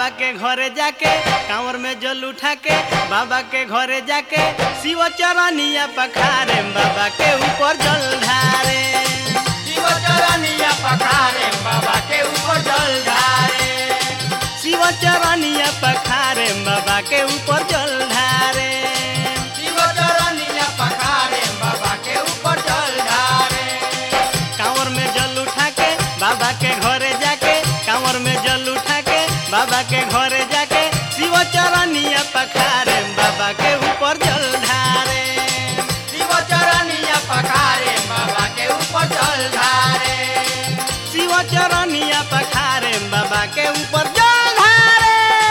बाबा के घरे जाके कांवर में जल उठा के बाबा के घरे जाके शिव चरनिया पखारे बाबा के ऊपर जल ढारे शिव चरनिया पखारे बाबा के ऊपर जल ढारे शिव चरनिया पखारे बाबा के ऊपर जल ढारे शिव चरनिया पखारे बाबा के ऊपर जल ढारे कांवर में जल उठा के बाबा के घरे जाके कांवर में जल उठा के बाबा के घरे जाके शिव चरनिया पखारे बाबा के ऊपर जल ढारे शिव चरनिया पखारे बाबा के ऊपर जल ढारे शिव चरनिया पखारे बाबा के ऊपर जल ढारे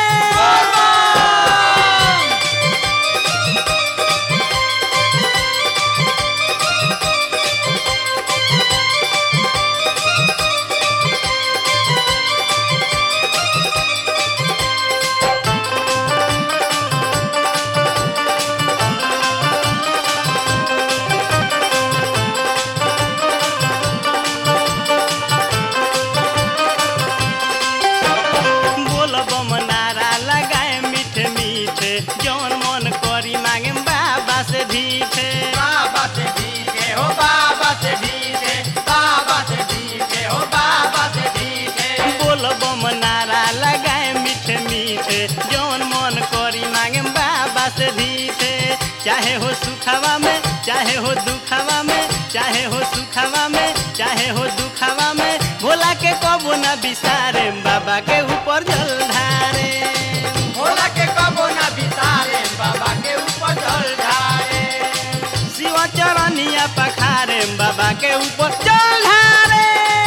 बोलब नारा लगाए मीठे मीठे जौन मन करी मांगे बाबा से ढीठे बाबा से भीगे हो बाबा से भीगे बाबा से भीगे हो बाबा से भीगे बोलब नारा लगाए मीठे मीठे जौन मन करी मांगे बाबा से ढीठे चाहे हो सुखवा में चाहे हो दुखवा में चाहे हो सुखवा में चाहे हो दुखवा में भोला के कबो न बिसारे बाबा के ऊपर जल ढारे भोला के कबो ना बिसारे बाबा के ऊपर जल ढारे शिव चरनिया पखारे बाबा के ऊपर जल ढारे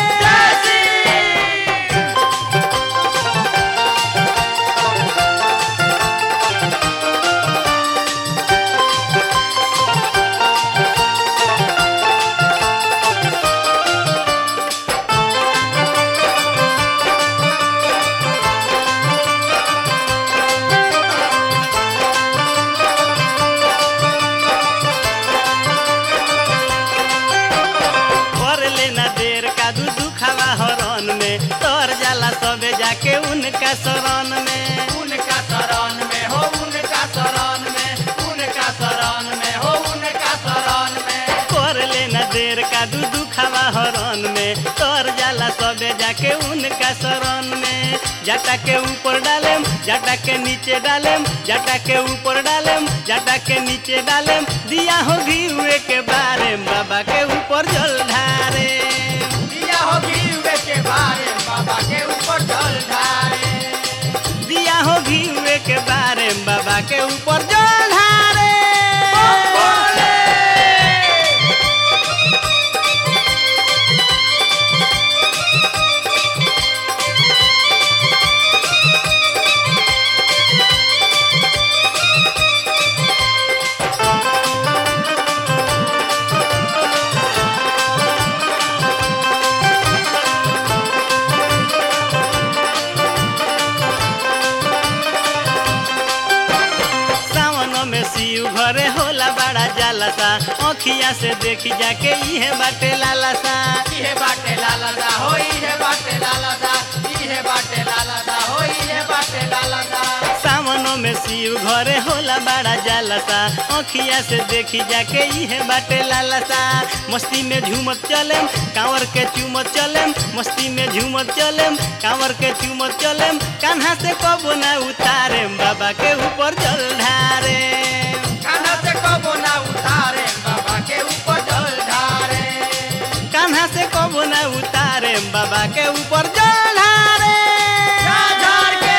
कर लेना देर का दू दुखावा हरन में तर जाला सबे जाके उनका शरण में उनका शरण में हो उनका शरण में उनका शरण में हो उनका शरण में कर लेना देर का दू दुखावा हरन में तर जाला सबे जाके उनका शरण में जाटा के ऊपर डालेम जाटा के नीचे डालेम जाटा के ऊपर डालेम जाटा के नीचे डालेम दिया हो घी हुए के बारे बाबा के ऊपर जल ढारे दिया हो गिरवे के बारे बाबा के ऊपर जल ढारे दिया हो घी हुए के बारे बाबा के ऊपर जल ढारे बोले सावन में शिव घरे होला बड़ा जालसा अखिया से देखी जाके इहे बाटे लालसा इहे बाटे लालसा हो इहे बाटे लालसा इहे बाटे लालसा हो इहे बाटे लालसा सावन में शिव घरे होला बड़ा जालसा अखिया से देखी जाके इहे बाटे लालसा मस्ती में झूमत चलेम कांवर के चूमत चलेम मस्ती में झूमत चलेम कांवर के चूमत चलेम कान्हा से कबो ना उतारे बाबा के ऊपर जल ढारे कान्हा से कबो ना उतारे बाबा के ऊपर जल ढारे कान्हा से कबो ना उतारे बाबा के ऊपर जल ढारे झाड़ के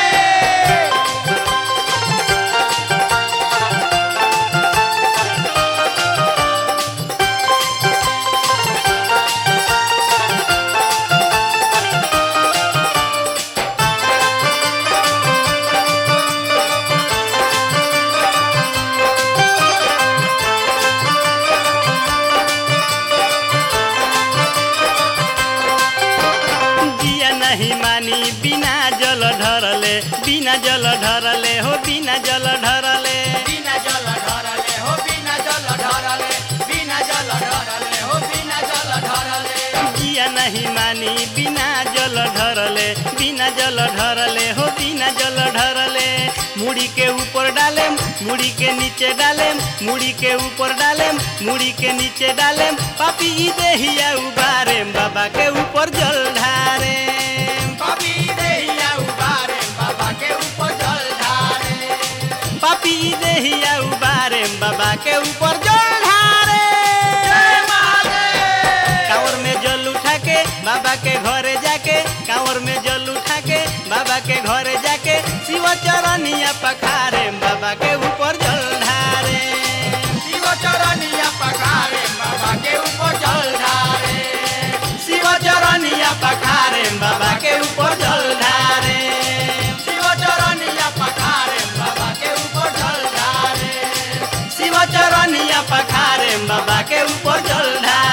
जिया नहीं मानी बिना जल ढरले बिना जल ढरले हो बिना जल ढरले बिना जल ढरले हो बिना जल ढरले बिना जल ढरले हो बिना जल ढरले जिया नहीं मानी बिना जल ढरले बिना जल ढरले हो बिना जल ढरले मुड़ी के ऊपर डालेम मुड़ी के नीचे डालेम मुड़ी के ऊपर डालेम मुड़ी के नीचे डालेम पापी ई देहिया उबारेम बाबा के ऊपर जल ढारेम कभी देहिया उबारे बाबा के ऊपर जल ढारे पापी ई देहिया उबारेम बाबा के ऊपर जल ढारे जय महादेव कांवर में जल उठा के बाबा के घरे जाके कांवर में जल उठा के बाबा के घरे जाके शिव चरनिया पखारे बाबा के ऊपर जल ढारे शिव चरनिया पखारे बाबा के ऊपर जल ढारे शिव चरनिया पखारे बाबा के ऊपर जल ढारे शिव चरनिया पखारे बाबा के ऊपर जल ढारे शिव चरनिया पखारे बाबा के ऊपर जल ढारे